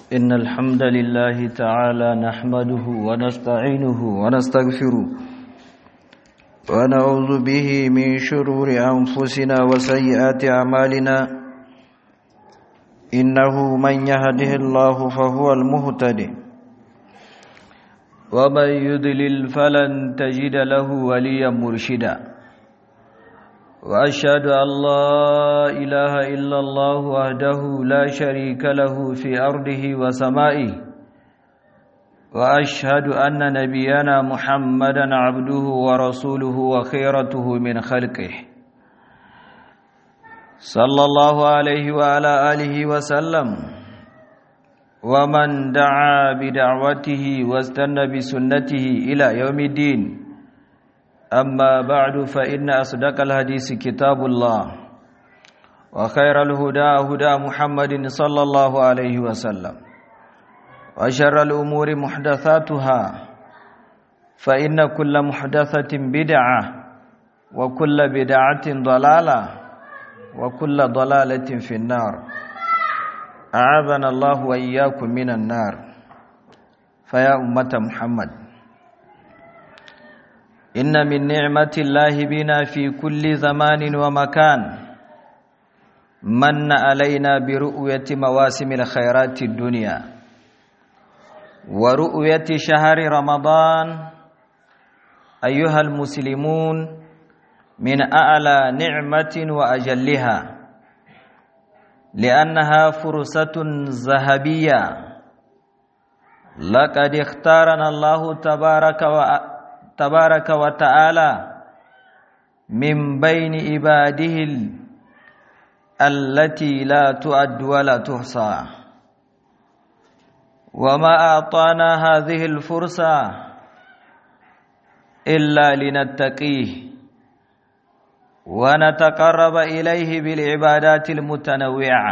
إن الحمد لله تعالى نحمده ونستعينه ونستغفره ونعوذ به من شرور أنفسنا وسيئات أعمالنا إنه من يهده الله فهو المهتدي ومن يضلل فلن تجد له وليا مرشدا وأشهد أن لا إله إلا الله وحده لا شريك له في أرضه وسمائه وأشهد أن نبينا محمدا عبده ورسوله وخيرته من خلقه صلى الله عليه وعلى آله وسلم ومن دعا بدعوته واستنى بسنته إلى يوم الدين أما بعد فإن أصدق الحديث كتاب الله وخير الهدى هدى محمد صلى الله عليه وسلم وشر الأمور محدثاتها فإن كل محدثة بدعة وكل بدعة ضلالة وكل ضلالة في النار أعاذنا الله وإياكم من النار فيا أمة محمد إن من نعمة الله بنا في كل زمان ومكان من علينا برؤية مواسم الخيرات الدنيا ورؤية شهر رمضان أيها المسلمون من أعلى نعمة وأجلها لأنها فرصة ذهبية لقد اختارنا الله تبارك وتعالى تبارك وتعالى من بين عباده التي لا تعد ولا تحصى وما أعطانا هذه الفرصة إلا لنتقيه ونتقرب إليه بالعبادات المتنوعة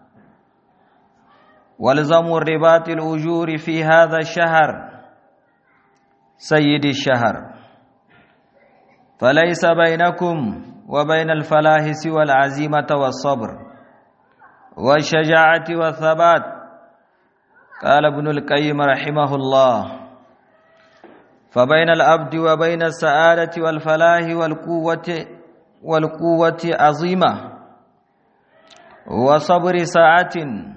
والزموا الرباط الأجور في هذا الشهر سيد الشهر فليس بينكم وبين الفلاح سوى العزيمة والصبر والشجاعة والثبات قال ابن القيم رحمه الله فبين العبد وبين السعادة والفلاح والقوة والقوة عظيمة وصبر ساعة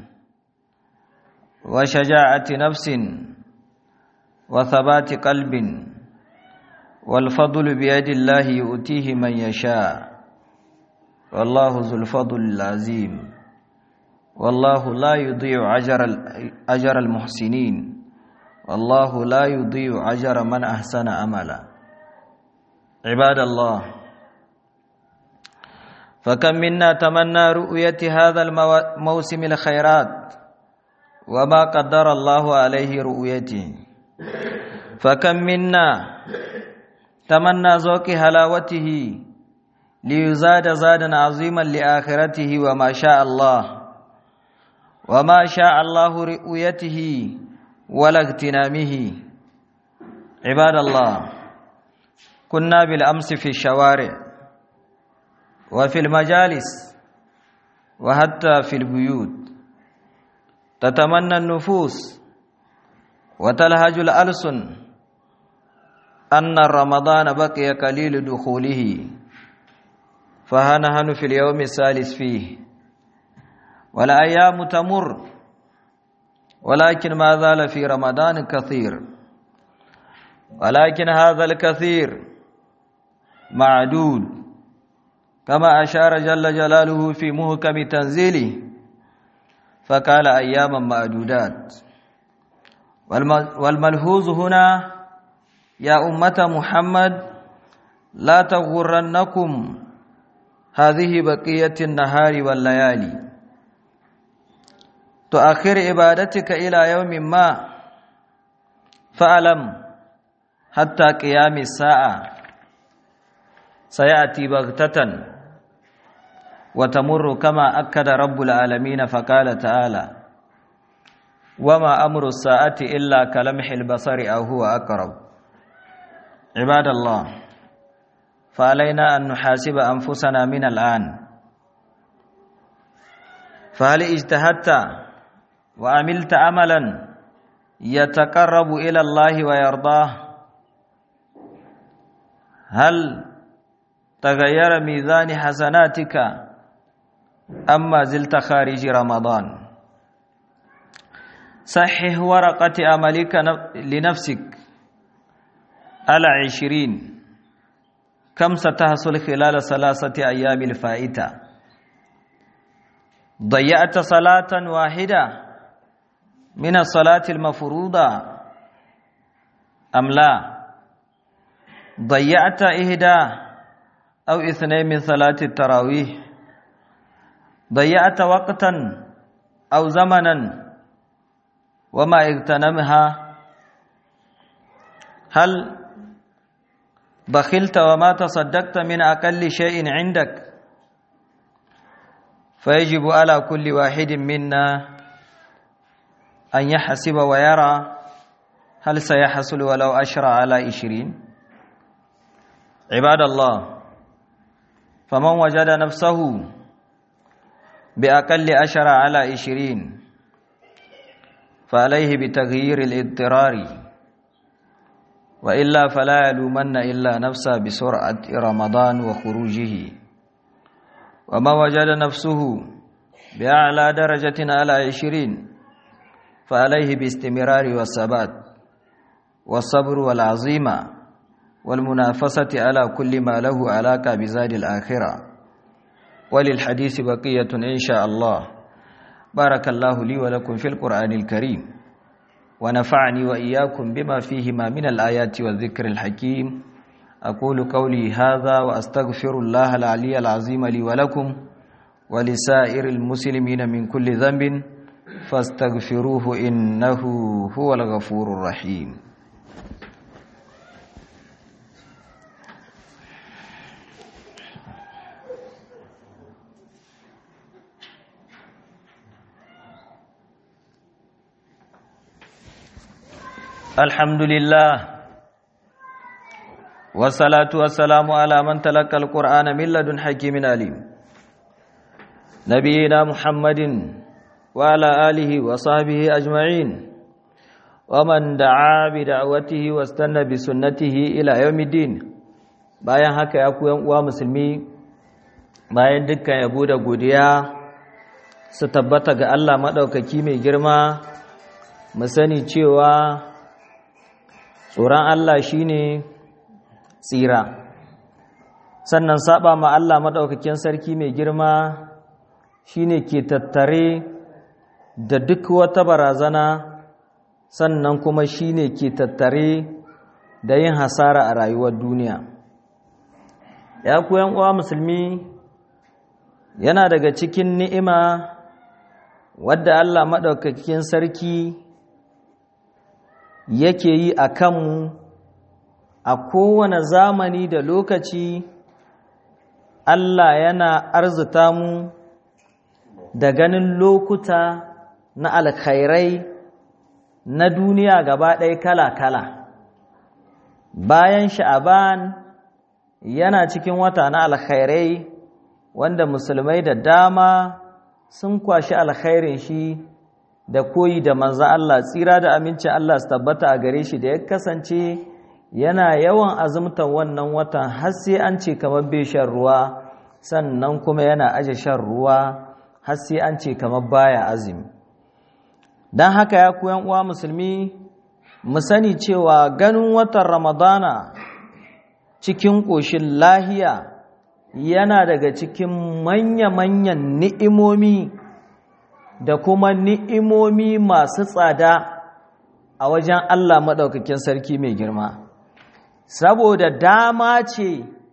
وشجاعة نفس وثبات قلب والفضل بيد الله يؤتيه من يشاء والله ذو الفضل العظيم والله لا يضيع أجر أجر المحسنين والله لا يضيع أجر من أحسن عملا عباد الله فكم منا تمنى رؤية هذا الموسم الخيرات وما قدر الله عليه رؤيته فكم منا تمنى ذوق هلاوته ليزاد زادا عظيما لآخرته وما شاء الله وما شاء الله رؤيته ولا اغتنامه عباد الله كنا بالأمس في الشوارع وفي المجالس وحتى في البيوت تتمنى النفوس وتلهج الألسن أن رمضان بقي قليل دخوله فهنهن في اليوم الثالث فيه والأيام تمر ولكن ما زال في رمضان كثير ولكن هذا الكثير معدود كما أشار جل جلاله في محكم تنزيله فقال أياما معدودات والملحوظ هنا يا أمة محمد لا تغرنكم هذه بقية النهار والليالي تؤخر عبادتك إلى يوم ما فألم حتى قيام الساعة سيأتي بغتة وتمر كما أكد رب العالمين فقال تعالى وما أمر الساعة إلا كلمح البصر أو هو أقرب عباد الله فعلينا أن نحاسب أنفسنا من الآن فهل اجتهدت وعملت عملا يتقرب إلى الله ويرضاه هل تغير ميزان حسناتك أما زلت خارج رمضان صحح ورقة عملك لنفسك على عشرين كم ستحصل خلال ثلاثة أيام الفائتة ضيعت صلاة واحدة من الصلاة المفروضة أم لا ضيعت إهدى أو اثنين من صلاة التراويح ضيعت وقتا أو زمنا وما اغتنمها هل بخلت وما تصدقت من أقل شيء عندك فيجب على كل واحد منا أن يحسب ويرى هل سيحصل ولو أشرى على عشرين عباد الله فمن وجد نفسه بأقل أشرى على عشرين فعليه بتغيير الاضطرار وإلا فلا يلومن إلا نفسه بسرعة رمضان وخروجه وما وجد نفسه بأعلى درجة على عشرين فعليه باستمرار والثبات والصبر والعظيمة والمنافسة على كل ما له علاقة بزاد الآخرة وللحديث بقية إن شاء الله بارك الله لي ولكم في القرآن الكريم ونفعني وإياكم بما فيهما من الآيات والذكر الحكيم أقول قولي هذا وأستغفر الله العلي العظيم لي ولكم ولسائر المسلمين من كل ذنب فاستغفروه إنه هو الغفور الرحيم الحمد لله والصلاة والسلام على من تلقى القرآن من لدن حكيم عليم نبينا محمد وعلى آله وصحبه أجمعين ومن دعا بدعوته واستنى بسنته إلى يوم الدين bayan haka ya ku uwa musulmi bayan dukkan yabo da godiya su tabbata ga Allah maɗaukaki mai girma mu sani cewa tsoron Allah shine tsira sannan saba ma Allah maɗaukakin sarki mai girma shine ke tattare da duk wata barazana sannan kuma shine ke tattare da yin hasara a rayuwar duniya ya ku uwa musulmi yana daga cikin ni'ima wadda Allah maɗaukakin sarki yake yi a kanmu a kowane zamani da lokaci Allah yana arzuta mu da ganin lokuta na alkhairai na duniya gaba ɗaya kala-kala bayan sha'aban yana cikin wata na alkhairai wanda musulmai da dama sun kwashi alkhairin shi da koyi da manzo Allah tsira da amincin Allah su tabbata a gare shi da ya kasance yana yawan azumtan wannan watan har sai an ce kamar bai shan ruwa sannan kuma yana aje shan ruwa har sai an ce kamar baya azumi don haka ya ku uwa musulmi mu sani cewa ganin watan ramadana cikin ƙoshin lahiya yana daga cikin manya-manyan ni'imomi da kuma ni'imomi masu tsada a wajen Allah maɗaukakin sarki mai girma saboda dama ce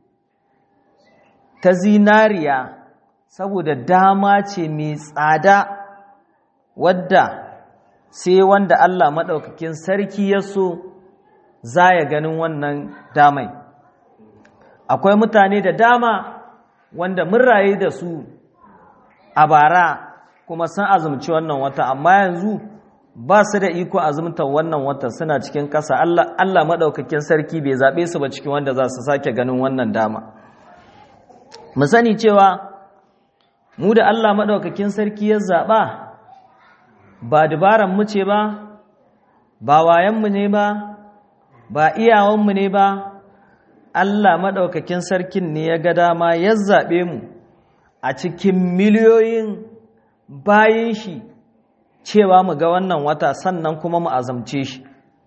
ta zinariya saboda dama ce mai tsada wadda sai wanda Allah maɗaukakin sarki ya so za ya ganin wannan damai akwai mutane da dama wanda mun raye da su a bara kuma sun azumci wannan wata amma yanzu ba su da iko azumtar wannan wata suna cikin ƙasa Allah maɗaukakin sarki bai zaɓe su ba cikin wanda za su sake ganin wannan dama mu sani cewa mu da Allah maɗaukakin sarki ya zaɓa ba dabaran mu ce ba ba wayanmu ne ba ba iyawanmu ne ba Allah maɗaukakin sarkin ne ya ga dama ya zaɓe mu a cikin miliyoyin bayan shi cewa mu ga wannan wata sannan kuma mu azamce shi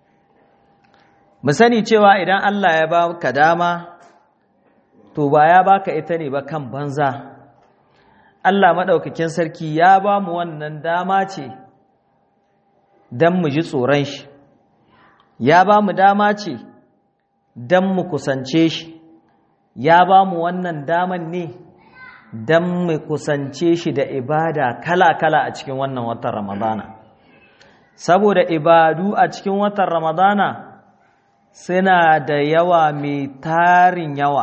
mu sani cewa idan Allah ya ba ka dama to ba ya baka ita ne ba kan banza Allah maɗaukakin sarki ya ba mu wannan dama ce don mu ji tsoron shi ya ba mu dama ce don mu kusance shi ya ba mu wannan daman ne don mu kusance shi da ibada kala-kala a cikin wannan watan ramadana saboda ibadu a cikin watan ramadana suna da yawa mai tarin yawa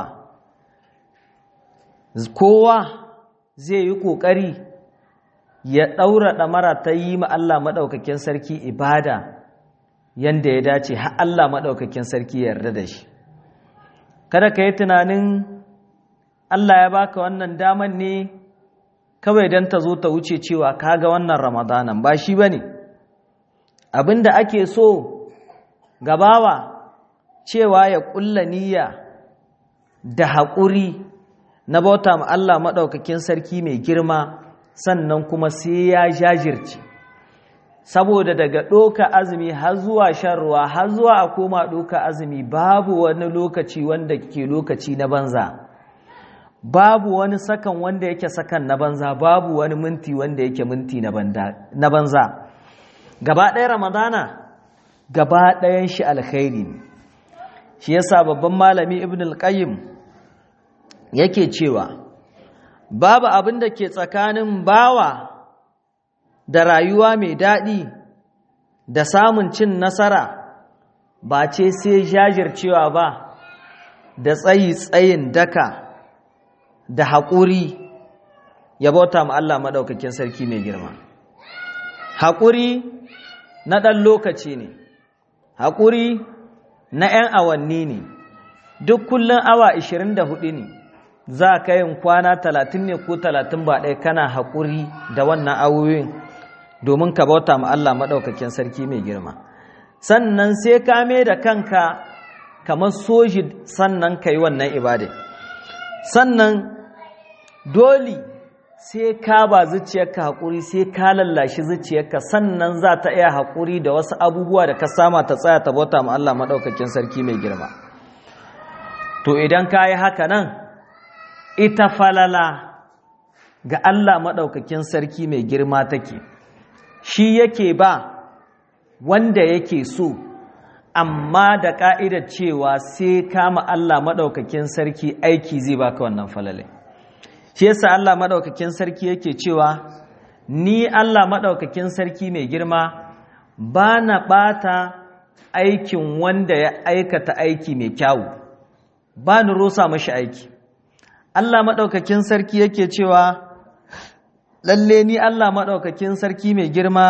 kowa zai yi ƙoƙari ya ɗaura ɗamara ta yi ma Allah maɗaukakin sarki ibada yanda ya dace har Allah maɗaukakin sarki ya yarda da shi kada ka yi tunanin Allah ya baka wannan daman ne kawai don ta zo ta wuce cewa kaga wannan ramadanan ba shi ba ne abinda ake so gabawa cewa ya ƙulla niyya da haƙuri na bauta ma Allah maɗaukakin sarki mai girma sannan kuma sai ya jajirce saboda daga ɗoka azumi har zuwa shan ruwa har zuwa a koma ɗoka azumi babu wani lokaci wanda ke lokaci na banza babu wani sakan wanda yake sakan na banza babu wani minti wanda yake minti na banza gaba ɗaya ramadana gaba ɗayan shi alkhairi ne shi yasa babban malami ibn al-qayyim yake cewa babu abin da ke tsakanin bawa da rayuwa mai daɗi da samun cin nasara ba ce sai jajircewa ba da tsayi tsayin daka da haƙuri ya bauta ma Allah maɗaukakin sarki mai girma haƙuri na ɗan lokaci ne haƙuri na ‘yan awanni ne duk kullum awa 24 ne za ka yin kwana 30 ne ko 30 ba ɗaya kana haƙuri da wannan awoyin domin ka bauta ma Allah maɗaukakin sarki mai girma sannan sai ka mai da kanka kamar soji sannan ka yi wannan ibadai sannan dole sai ka ba zuciyarka haƙuri sai ka lallashi zuciyarka sannan za ta iya haƙuri da wasu abubuwa da ka sama ta tsaya ta bauta ma Allah maɗaukakin sarki mai girma to idan ka yi haka nan ita falala ga Allah maɗaukakin sarki mai girma take shi yake ba wanda yake so amma da ƙa'idar cewa sai kama Allah maɗaukakin sarki aiki zai baka wannan falalai shi yasa Allah maɗaukakin sarki yake cewa ni Allah maɗaukakin sarki mai girma ba na ɓata aikin wanda ya aikata aiki mai kyawu ba ni rusa mashi aiki Allah maɗaukakin sarki yake cewa lalle ni Allah maɗaukakin sarki mai girma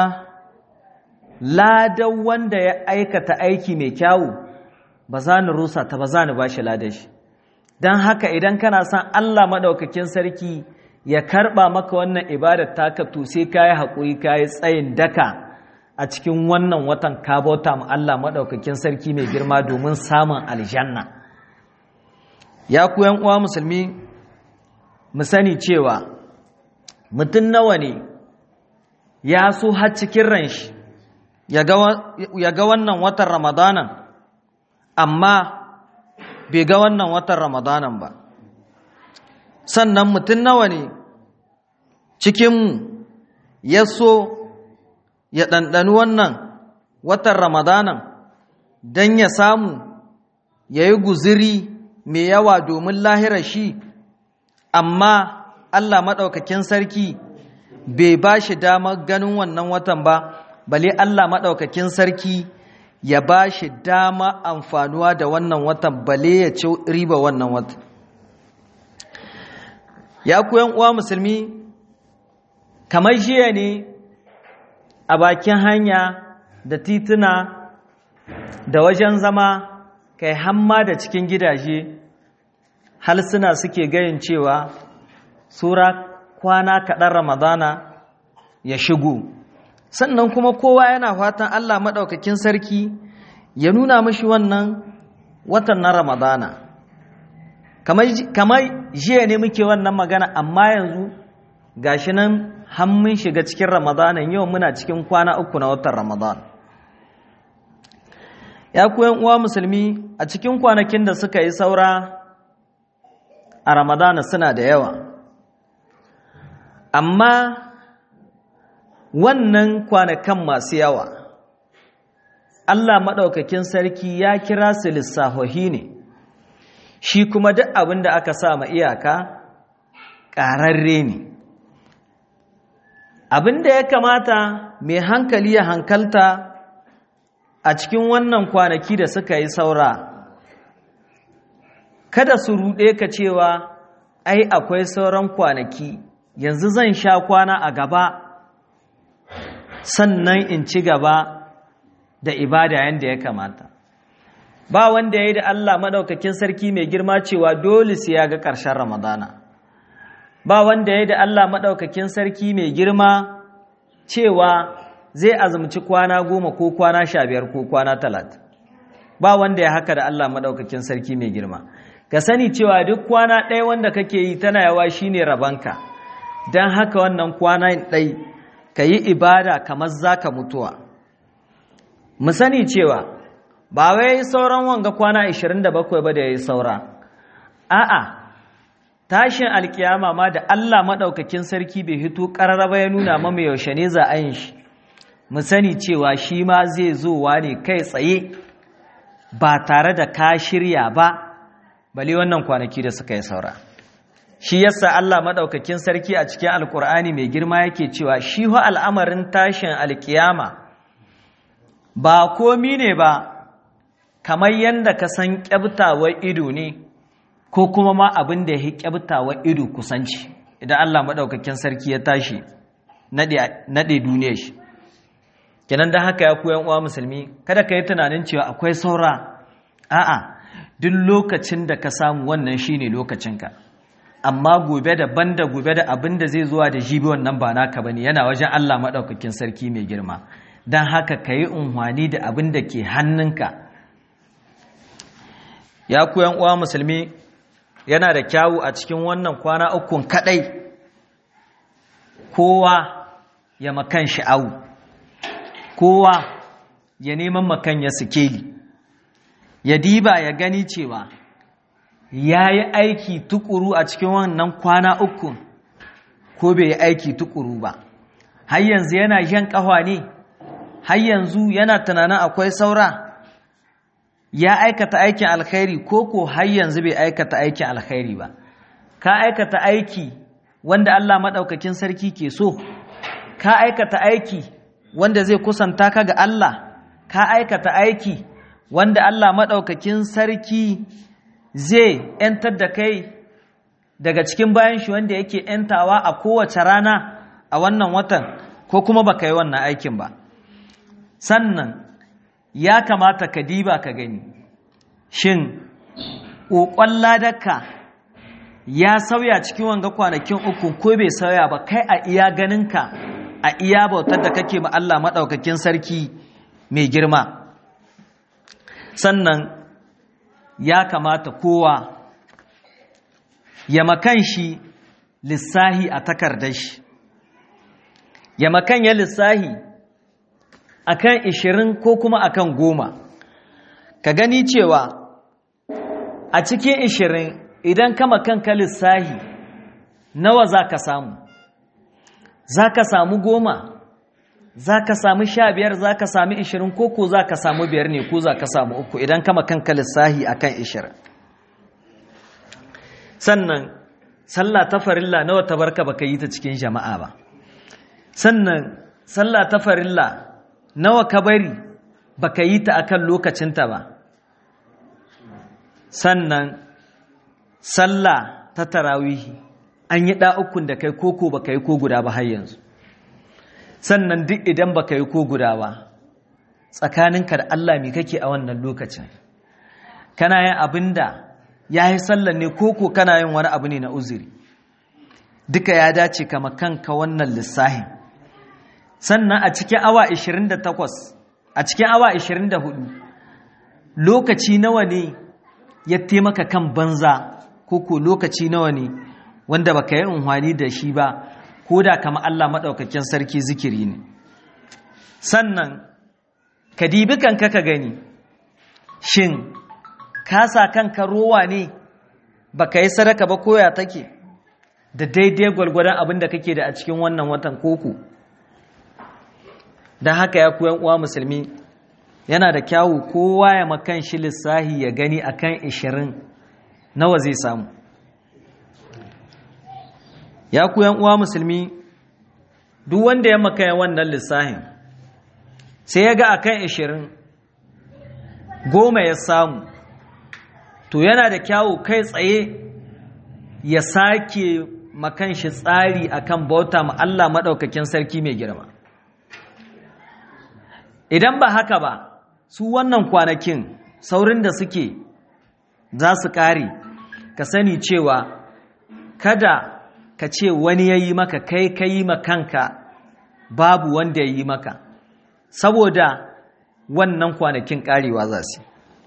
ladan wanda ya aikata aiki mai kyawu ba za ni rusa ta ba za ni ba shi ladan shi don haka idan kana son Allah maɗaukakin sarki ya karɓa maka wannan ibadar taka to sai ka yi haƙuri ka yi tsayin daka a cikin wannan watan ka bauta ma Allah maɗaukakin sarki mai girma domin samun aljanna ya ku uwa musulmi mu sani cewa mutum nawa ne ya so har cikin ran shi ya ga wannan watan ramadanan amma bai ga wannan watan ramadanan ba sannan mutum nawa ne cikinmu ya so ya ɗanɗani wannan watan ramadanan don ya samu ya yi guziri mai yawa domin lahira shi amma Allah maɗaukakin sarki bai ba shi damar ganin wannan watan ba bale Allah maɗaukakin sarki ya ba shi dama amfanuwa da wannan watan bale ya ci riba wannan watan ya kuyan uwa musulmi kamar jiya ne a bakin hanya da tituna da wajen zama kai hamma da cikin gidaje halsuna suke gayin cewa sura kwana kaɗan ramadana ya shigo sannan kuma kowa yana fatan Allah maɗaukakin sarki ya nuna mashi wannan watan na ramadana kamar jiya ne muke wannan magana amma yanzu gashi nan mun shiga cikin ramadanan yau muna cikin kwana uku na watan ramadan ya kuyan uwa musulmi a cikin kwanakin da suka yi saura a ramadana suna da yawa amma wannan kwanakan masu yawa Allah maɗaukakin sarki ya kira su lissahohi ne shi kuma duk abin da aka sa ma iyaka ƙararre ne abin da ya kamata mai hankali ya hankalta a cikin wannan kwanaki da suka yi saura kada su ruɗe ka cewa ai akwai sauran kwanaki yanzu zan sha kwana a gaba sannan in ci gaba da ibada yadda ya kamata ba wanda ya yi da Allah maɗaukakin sarki mai girma cewa dole sai ya ga ƙarshen ramadana ba wanda ya yi da Allah maɗaukakin sarki mai girma cewa zai azumci kwana goma ko kwana sha biyar ko kwana talatin ba wanda ya haka da Allah maɗaukakin sarki mai girma ka sani cewa duk kwana ɗaya wanda kake yi tana yawa shine rabanka don haka wannan kwana ɗai ka yi ibada kamar za ka mutuwa mu sani cewa ba wai sauran wanga kwana 27 ba da ya yi saura a'a tashin alkiyama ma da Allah maɗaukakin sarki bai hito ƙararraba ya nuna mama yaushe ne za a yin shi mu sani cewa shi ma zai zowa ne kai tsaye ba tare da ka shirya ba bale wannan kwanaki da suka yi saura shi yasa Allah maɗaukakin sarki a cikin alkur'ani mai girma yake cewa shi ho al'amarin tashin alkiyama ba komi ne ba kamar yadda ka san ƙyabtawar ido ne ko kuma ma abin da ya yi ƙyabtawar ido kusanci idan Allah maɗaukakin sarki ya tashi naɗe duniya shi kenan da haka ya koyan uwa musulmi kada ka yi tunanin cewa akwai saura a'a duk lokacin da ka samu wannan shine lokacinka amma gobe daban da gobe da abin da zai zuwa da jibi wannan ba naka bane yana wajen Allah maɗaukakin sarki mai girma don haka ka yi unhwani da abin da ke hannunka ya kuyan uwa musulmi yana da kyawu a cikin wannan kwana ukun kadai kowa ya makan sha'awu kowa ya neman makan ya sikeli ya diba ya gani cewa ya yi aiki tukuru a cikin wannan kwana ukun ko bai yi aiki tukuru ba har yanzu yana jan ƙawa ne har yanzu yana tunanin akwai saura ya aikata aikin alkhairi ko ko har yanzu bai aikata aikin alkhairi ba ka aikata aiki wanda Allah maɗaukakin sarki ke so ka aikata aiki wanda zai kusanta ka ga Allah ka aikata aiki wanda Allah maɗaukakin sarki zai ‘yantar da kai daga cikin bayan shi wanda yake ‘yantawa a kowace rana a wannan watan ko kuma baka yi wannan aikin ba sannan ya kamata ka diba ka gani shin ƙoƙon ladaka ya sauya cikin wanga kwanakin uku ko bai sauya ba kai a iya ganinka a iya bautar da kake ma Allah maɗaukakin sarki mai girma sannan ya kamata kowa ya makan shi lissahi a takardar shi ya makan ya lissahi akan ishirin ko kuma akan goma ka gani cewa a cikin ishirin idan kama kanka lissahi nawa za ka samu za ka samu goma za ka samu sha biyar za ka sami ishirin ko ko za ka samu biyar ne ko za ka samu uku idan kama kanka lissahi akan ishirin sannan sallah ta farilla nawa ta barka baka yi ta cikin jama'a ba sannan sallah ta farilla nawa ka bari baka yi ta akan lokacinta ba sannan sallah ta tarawihi an yi ɗa'ukun da kai koko baka yi ko guda ba har yanzu sannan duk idan baka yi ko guda ba tsakaninka da Allah mi kake a wannan lokacin kana yin abin da ya yi sallan ne koko kana yin wani abu ne na uzuri duka ya dace kama kanka wannan lissahin sannan a cikin awa 28 a cikin awa 24 lokaci nawa ne ya taimaka kan banza ko ko lokaci nawa ne wanda baka yi unhwani da shi ba ko da kama Allah maɗaukakin sarki zikiri ne sannan ka dibi kanka ka gani shin ka sa kanka rowa ne baka yi sadaka ba koya take da daidai gwalgwadon abin da kake da a cikin wannan watan koko don haka ya kuyan uwa musulmi yana da kyawu kowa ya makan shi lissahi ya gani akan 20 nawa zai samu ya kuyan uwa musulmi duk wanda ya makaya wannan lissahin sai ya ga akan 20 goma ya samu to yana da kyawu kai tsaye ya sake makan shi tsari akan bauta ma Allah maɗaukakin sarki mai girma idan ba haka ba su wannan kwanakin saurin da suke za su ƙare ka sani cewa kada ka ce wani ya yi maka kai ka yi makanka babu wanda ya yi maka saboda wannan kwanakin ƙarewa za su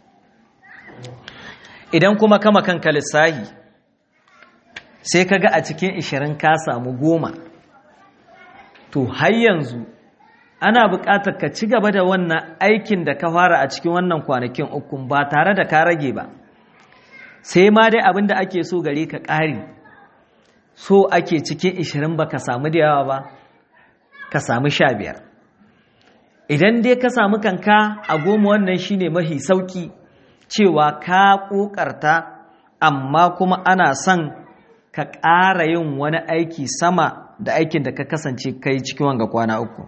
idan kuma kama kanka lissahi sai ka ga a cikin ishirin ka samu goma to har yanzu ana buƙatar ka ci gaba da wannan aikin da ka fara a cikin wannan kwanakin ukun ba tare da ka rage ba sai ma dai abin da ake so gare ka ƙari so ake cikin ishirin ba ka samu da yawa ba ka samu sha biyar idan dai ka samu kanka a goma wannan shine mafi sauƙi cewa ka ƙoƙarta amma kuma ana son ka ƙara yin wani aiki sama da aikin da ka kasance kai cikin wanga kwana uku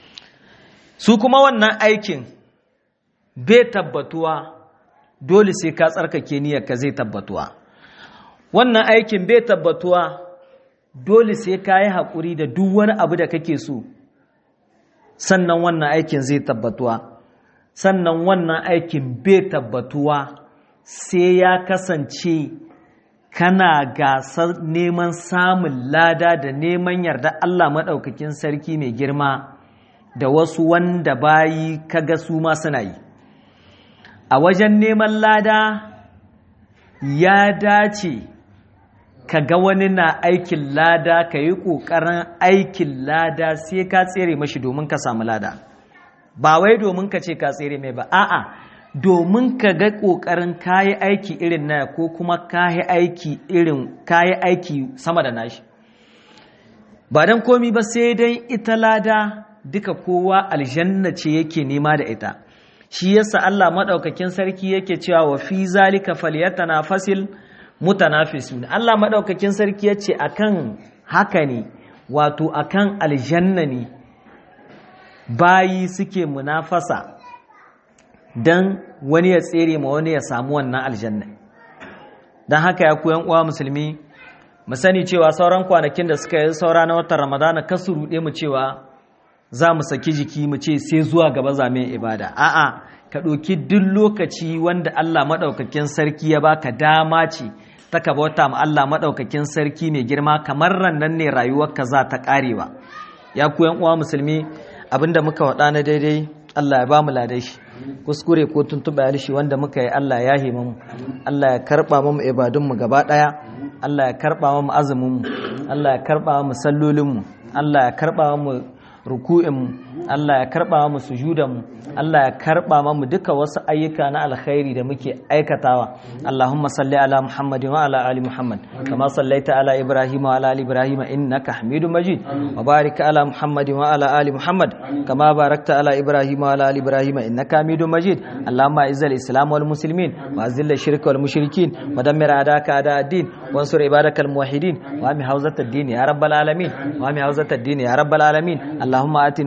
su kuma wannan aikin bai tabbatuwa dole sai ka tsarkake niyyarka zai tabbatuwa wannan aikin bai tabbatuwa dole sai ka yi haƙuri da duk wani abu da kake so sannan wannan aikin zai tabbatuwa sannan wannan aikin bai tabbatuwa sai ya kasance kana gasar neman samun lada da neman yarda Allah maɗaukakin sarki mai girma da wasu wanda bayi kaga su ma suna yi a wajen neman lada ya dace ka ga wani na aikin lada ka yi ƙoƙarin aikin lada sai ka tsere mashi domin ka samu lada ba wai domin ka ce ka tsere mai ba a'a domin ka ga ƙoƙarin kayi aiki irin na ko kuma kayi aiki irin kayi aiki sama da nashi ba don komi ba sai dai ita lada duka kowa aljanna ce yake nema da ita shi yasa Allah madaukakin sarki yake cewa wa fi zalika falyatanafasil mutanafisun Allah madaukakin sarki yace akan haka ne wato akan aljanna ne bayi suke munafasa dan wani ya tsere ma wani ya samu wannan aljanna dan haka ya koyan uwa musulmi mu sani cewa sauran kwanakin da suka yi saura na watan Ramadana kasu rude mu cewa za mu saki jiki mu ce sai zuwa gaba zame ibada a'a ka ɗauki duk lokaci wanda Allah maɗaukakin sarki ya baka dama ce ta ka bauta ma Allah maɗaukakin sarki mai girma kamar rannan ne rayuwarka za ta ƙarewa ya ku yan uwa musulmi abinda muka waɗa na daidai Allah ya ba mu ladai shi kuskure ko tuntuɓe alishi wanda muka yi Allah ya hima mu Allah ya karɓa mu ibadunmu gaba ɗaya Allah ya karɓa mu azumin mu Allah ya karɓa mu sallolin mu Allah ya karɓa mu ruku'inmu Allah ya karɓa mu sujudanmu Allah ya karɓa mu duka wasu ayyuka na alkhairi da muke aikatawa Allahumma salli ala Muhammadin wa ala ali Muhammad kama sallaita ala Ibrahim wa ala ali Ibrahim innaka Hamidum Majid wa barik ala Muhammadin wa ala ali Muhammad kama barakta ala Ibrahim wa ala ali Ibrahim innaka Hamidum Majid Allahumma izzil Islam wal muslimin wa azil shirka wal mushrikin wa dammir adaka ada ad-din wansur ibadakal muwahhidin wa ami hawzat ad-din ya rabbal alamin wa ami hawzat ad-din ya rabbal alamin اللهم آت نفوسنا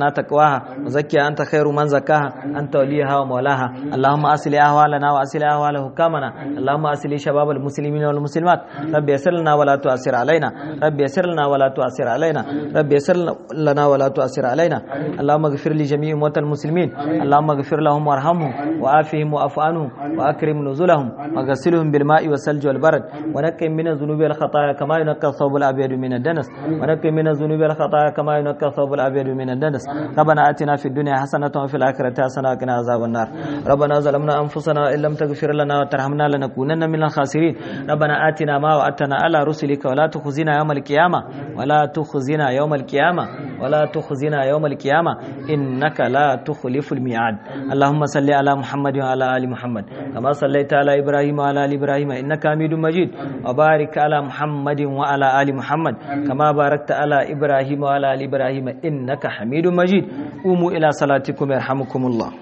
تقواها وزكها أنت خير من زكاها أنت وليها ومولاها اللهم أصل أهوالنا وأصل أهوال حكامنا اللهم أصل شباب المسلمين والمسلمات رب يسر لنا ولا تؤثر علينا رب يسر لنا ولا تؤثر علينا رب يسر لنا ولا تؤثر علينا اللهم اغفر لجميع موتى المسلمين اللهم اغفر لهم وارحمهم وعافهم واعف عنهم واكرم نزلهم وغسلهم بالماء والثلج والبرد ونقهم من الذنوب والخطايا كما ينقى الثوب الابيض من الدنس ونقهم من الذنوب والخطايا كما ينقى الثوب الابيض من الدنس ربنا اتنا في الدنيا حسنه وفي الاخره حسنه وقنا عذاب النار ربنا ظلمنا انفسنا وان لم تغفر لنا وترحمنا لنكونن من الخاسرين ربنا اتنا ما وعدتنا على رسلك ولا تخزنا يوم القيامه ولا تخزنا يوم القيامه ولا تخزنا يوم القيامه انك لا تخلف الميعاد اللهم صل على محمد وعلى ال محمد كما صليت على ابراهيم وعلى ال ابراهيم انك حميد مجيد وبارك على محمد وعلى ال محمد كما باركت على ابراهيم وعلى ال ابراهيم انك حميد مجيد قوموا الى صلاتكم يرحمكم الله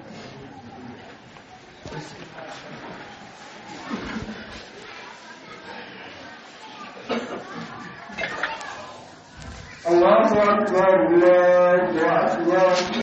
الله أكبر الله أكبر